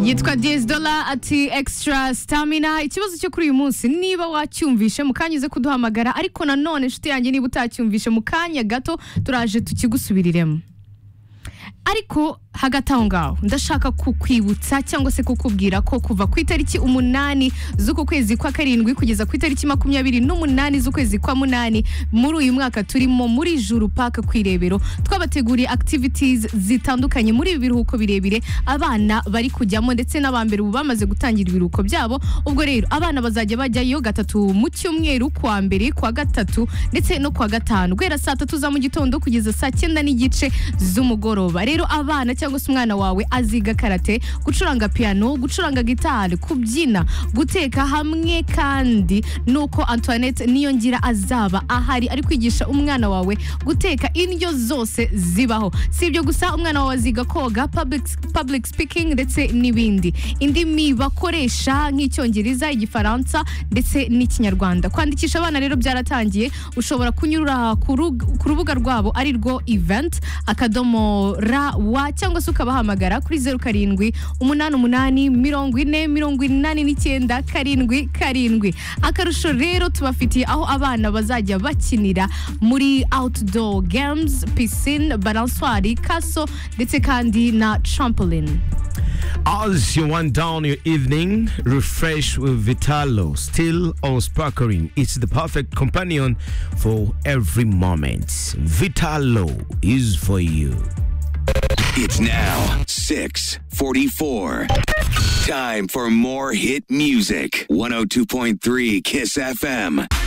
yitwa Dola ati extra stamina ikibazo cyo kuri uyu munsi niba wacyumvishe mu kanya uze kuduhamagara ariko nanone inshuti yanjye niba utacyumvishe mu kanya gato turaje tukigusubiriremo ariko hagati aho ngaho ndashaka kukwibutsa cyangwa se kukubwira ko kuva ku itariki umunani z'uku kwezi kwa karindwi kugeza ku itariki makumyabiri n'umunani z'ukwezi kwa munani muri uyu mwaka turimo muri juru paka ku irebero twabateguriye activities zitandukanye muri ibi biruhuko birebire abana bari kujyamo ndetse n'abambere ubu bamaze gutangira ibiruhuko byabo ubwo rero abana bazajya bajyayo gatatu mu cyumweru kwa mbere kwa gatatu ndetse no kwa gatanu guhera saa tatu za mu gitondo kugeza saa cyenda n'igice z'umugoroba rero abana cyangwa se umwana wawe aziga karate gucuranga piano gucuranga gitari kubyina guteka hamwe kandi nuko antoinette ngira azaba ahari ari kwigisha umwana wawe guteka indyo zose zibaho si ibyo gusa umwana wawe aziga koga public, public speaking ndetse n'ibindi indimi bakoresha nk'icyongereza igifaransa ndetse n'ikinyarwanda kwandikisha abana rero byaratangiye ushobora kunyura ku rug- ku rubuga rwabo ari rwo event akadomo ra wa cyangwa se ukabahamagara kuri zeru karindwi umunani umunani mirongo ine mirongo inani n'icyenda karindwi karindwi akarusho rero tubafitiye aho abana bazajya bakinira muri outdoor games piscine balanswari kaso ndetse kandi na trampoline As you wind down your evening, refresh with Vitalo, still on sparkling. It's the perfect companion for every moment. Vitalo is for you. It's now 644. Time for more hit music. 102.3 Kiss FM.